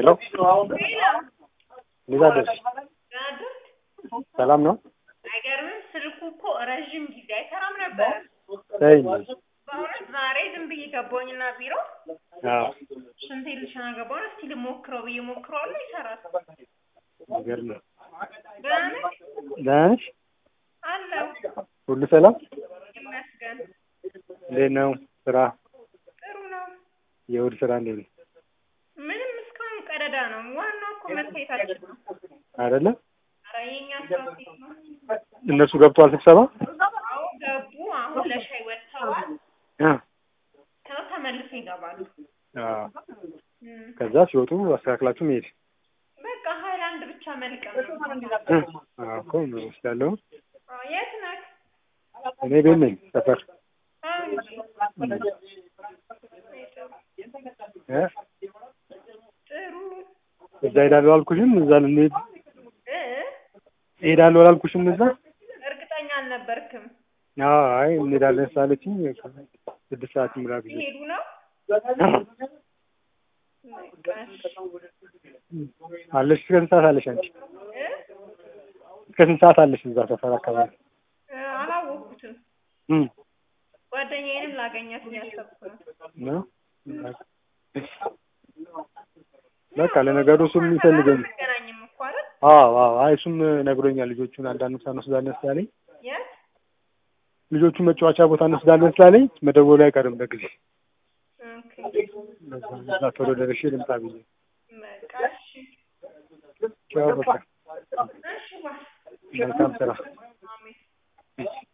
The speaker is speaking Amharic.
ሄሎ እንዴት አደርሽ? ሰላም ነው? አይገርምም? ስልኩ እኮ ረዥም ጊዜ አይሰራም ነበር። ተይ እንጂ። በእውነት ዛሬ ዝም ብዬ ገባሁኝና ቢሮ አዎ ሽንቴ ልሸና ገባሁ። እስቲ ልሞክረው ብዬ ሞክረዋለሁ፣ ይሰራል። የሚገርም ነው። ደህና ነህ? ደህና ነሽ? አለሁ ሁሉ ሰላም? ይመስገን። እንዴት ነው ስራ? ጥሩ ነው። የእሑድ ስራ እንዴት ነው? ምንም እስካሁን ቀደዳ ነው። ዋናው እኮ መታየታችን ነው። አይደለ? ኧረ የእኛ ስራ ሴት ነው። እነሱ ገብተዋል ስብሰባ? አዎ ገቡ። አሁን ለሻይ ወጥተዋል። አ ከዛ ተመልሰው ይገባሉ። አዎ። እም፣ ከዛ ሲወጡ አስተካክላችሁ መሄድ። በቃ ሀይላንድ ብቻ መልቀም ነው። አ አዎ እኮ ነው እወስዳለሁ። አዎ፣ የት ነህ? እኔ ቤት ነኝ ሰፈር። አዎ እንጂ እ ጥሩ እዛ ሄዳለሁ አልኩሽም። እዛ ልንሄድ እ ሄዳለሁ አላልኩሽም እዛ? እርግጠኛ አልነበርክም። አዎ አይ እንሄዳለን ስላለችኝ ስድስት ሰዓት ይምራ ብዬ ሲሄዱ ነው በቃ እሺ። አለሽ እስከ ስንት ሰዓት አለሽ አንቺ? እ እስከ ስንት ሰዓት አለሽ እዛ ሰፈር አካባቢ? እ አላወቅኩትም። እም ጓደኛዬንም ላገኛት እያሰብኩ ነው። ነው በቃ ለነገሩ እሱም የሚፈልገኝ አንገናኝም እኮ አይደል? አዎ አዎ አይ እሱም ነግሮኛል። ልጆቹን አንዳንድ ቦታ እንወስዳለን ስላለኝ የት? ልጆቹን መጫወቻ ቦታ እንወስዳለን ስላለኝ መደወሉ አይቀርም በጊዜ ኦኬ እዛ ቶሎ ደርሼ ልምጣ ብዬ በቃ እሺ። ቻው በቃ እሺ ዋ መልካም ስራ አሜን